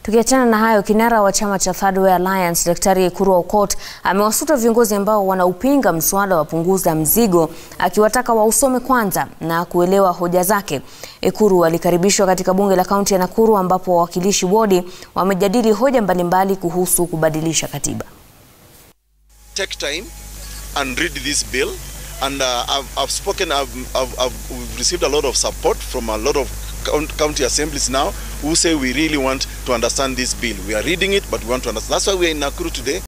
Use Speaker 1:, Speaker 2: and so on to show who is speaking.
Speaker 1: Tukiachana na hayo, kinara wa chama cha Third Way Alliance Daktari Ekuru Aukot amewasuta viongozi ambao wanaupinga mswada wa punguza mzigo, akiwataka wausome kwanza na kuelewa hoja zake. Ekuru alikaribishwa katika bunge la kaunti ya Nakuru ambapo wawakilishi wodi wamejadili hoja mbalimbali kuhusu kubadilisha katiba.
Speaker 2: take time and read this bill and uh, I've, I've spoken I've, I've, I've we've received a lot of support from a lot of count- county assemblies now who say we really want to understand this bill we are reading it but we want to understand that's why we are in Nakuru today